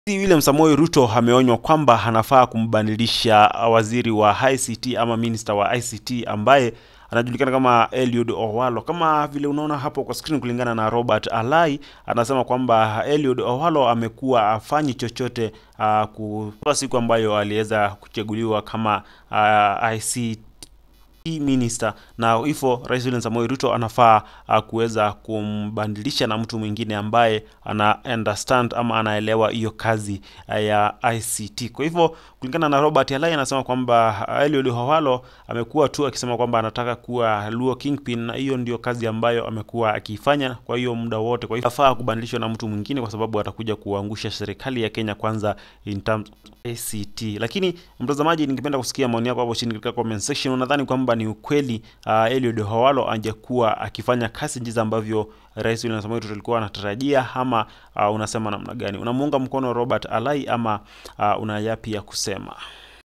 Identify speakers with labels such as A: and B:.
A: William Samoei Ruto ameonywa kwamba anafaa kumbadilisha waziri wa ICT ama minister wa ICT ambaye anajulikana kama Eliud Owalo. Kama vile unaona hapo kwa screen, kulingana na Robert Alai anasema kwamba Eliud Owalo amekuwa afanyi chochote uh, kwa siku ambayo aliweza kuchaguliwa kama uh, ICT minister na hivyo Rais William Samoei Ruto anafaa uh, kuweza kumbadilisha na mtu mwingine ambaye ana understand ama anaelewa hiyo kazi uh, ya ICT. Kwa hivyo kulingana na Robert Alai anasema kwamba uh, Eliud Owalo amekuwa tu akisema kwamba anataka kuwa Luo Kingpin na hiyo ndio kazi ambayo amekuwa akifanya kwa hiyo muda wote. Kwa hivyo afaa kubadilishwa na mtu mwingine kwa sababu atakuja kuangusha serikali ya Kenya kwanza in terms ACT. Lakini mtazamaji, ningependa kusikia maoni yako hapo chini katika comment section. Unadhani kwamba ni ukweli uh, Eliud Owalo angekuwa akifanya kazi jinsi ambavyo Rais William Samoei Ruto alikuwa anatarajia ama uh, unasema namna gani? Unamuunga mkono Robert Alai ama uh, una yapi ya kusema?